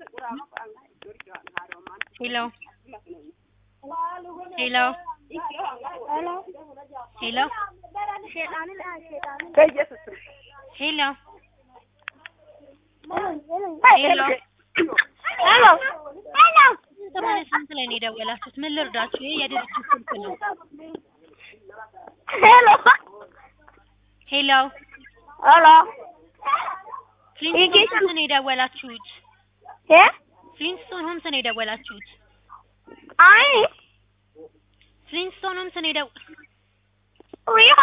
Hello. Hello. Hello. በኢየሱስ ስም Hello. ሄሎ ሄሎ ሰማንያ ስምንት ላይ ነው የደወላችሁት። ምን ልርዳችሁ? ይሄ የድርጅት ስልክ ነው። ሄሎ ሄሎ። ሄሎ ፍሊንስቶን ሆምስ ነው የደወላችሁት። እ ፍሊንስቶን ሆምስ ነው የደወላችሁት። አይ ፍሊንስቶን ሆምስ ነው የደው ሪዮ